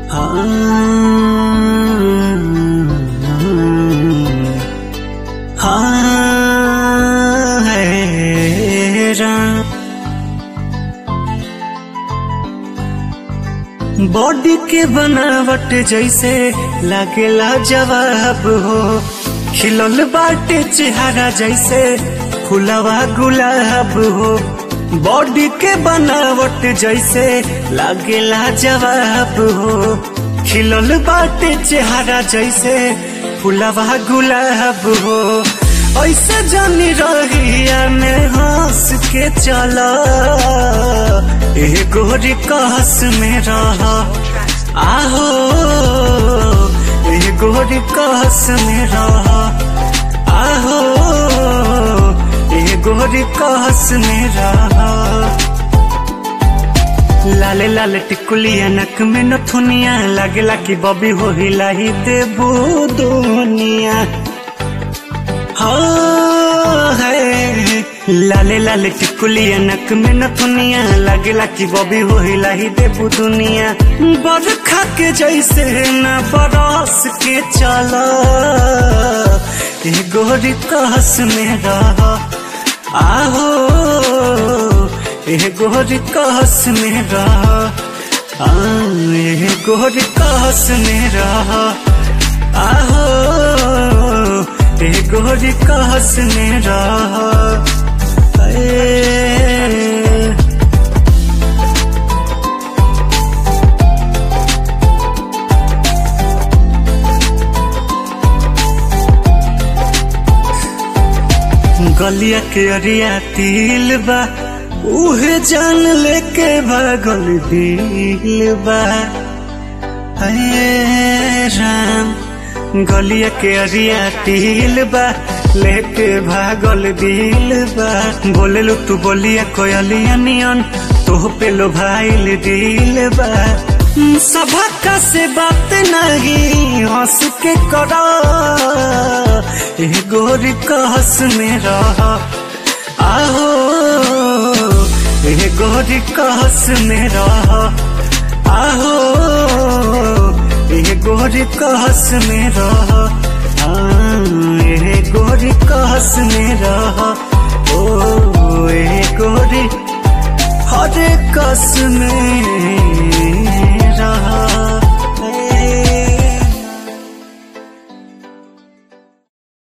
हाँ है राम बॉडी के बनावट जैसे लागेला जवाब हो खिलल बाटे चेहरा जैसे फुलवा गुलाब हो बॉडी के बनावट जैसे लागेला जवाब हो खिलल बाटे चेहरा जैसे फुलवा गुलाब हो ऐसे जानी रहिया में हंस के चला ए गोरी कहस में रह आहो ए गोरी कहस में रह आहो ए गोरी कहस में रह लाले लाले टिकुलिया नक में नथुनिया लागेला कि बबी हो हिलाही देबू दुनिया हाँ है लाले लाले टिकुलिया नक में नथुनिया लागेला कि बबी हो हिलाही देबू दुनिया बरखा के जैसे न बरस के चला ए गोरी कहस में रह आहो ए गोरी कहस में रह आ, ए गोरी कहस में रह आहो ए गोरी कहस में रह ए, गलिया के अरिया तिल बा उहे जान लेके भागल दिल बा हे राम गलिया के अरिया तिल बा लेके भागल दिल बा बोले लो तू बोलिया कोयलिया नियन तो पे लो भाईल दिल बा सभा से बात नहीं हंस के करा ए गोरी कहस में रह आहो ए गोरी कहस में रह आहो ए गोरी कहस में रह ए गोरी कहस में रह ओ ए गोरी हर कस में रहा